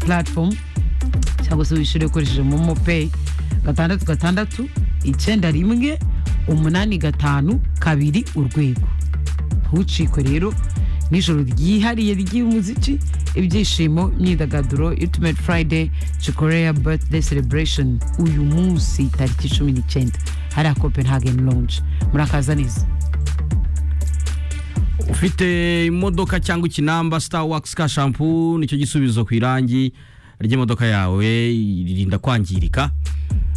platform cyangwa se wishyure ukoresheje momo peyi gatandatu gatandatu icyenda rimwe umunani gatanu kabiri urwego ntucikwe rero n'ijoro ryihariye ry'umuziki ibyishimo imyidagaduro ultimate friday chikoreya birthday celebration uyu munsi tariki cumi n'icyenda hariya copenhagen lounge murakaza neza ufite imodoka cyangwa ikinamba star wax ka shampoo nicyo gisubizo ku irangi ry'imodoka yawe irinda kwangirika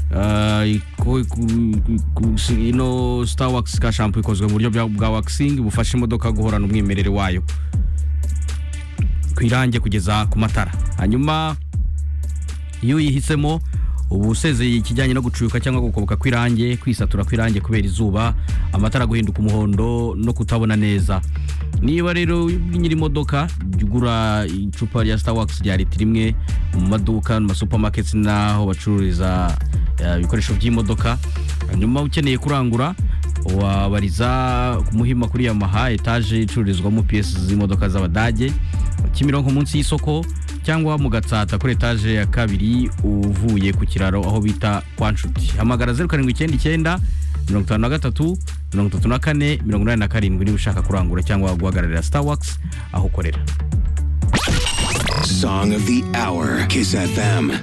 Uh, ku- ku- ku- si- ino star wax ka shampoo ikozwe mu buryo bwa- bwa waxing bufasha imodoka guhorana umwimerere wayo ku irange kugeza ku matara hanyuma iyo uyihisemo uba usezeye ikijyanye no gucuka cyangwa gukoboka kw'irange kwisatura kw'irange kubera izuba amatara guhinduka umuhondo no kutabona neza niba rero nyiri imodoka jya ugura icupa rya star wax rya litiro imwe mu maduka mu masupamaketi n'aho bacururiza eh, ibikoresho by'imodoka hanyuma ukeneye kurangura wabariza ku muhima kuri yamaha etaje icururizwamo piyesi z'imodoka z'abadage kimironko munsi y'isoko cyangwa mu gatsata kuri etaje ya kabiri uvuye ku kiraro aho bita kwa nshuti hamagara zeru karindwi icyenda icyenda mirongo itanu na gatatu mirongo itatu na kane mirongo inani na karindwi niba ushaka kurangura cyangwa guhagararira star wax aho ukorera Song of the hour, Kiss FM.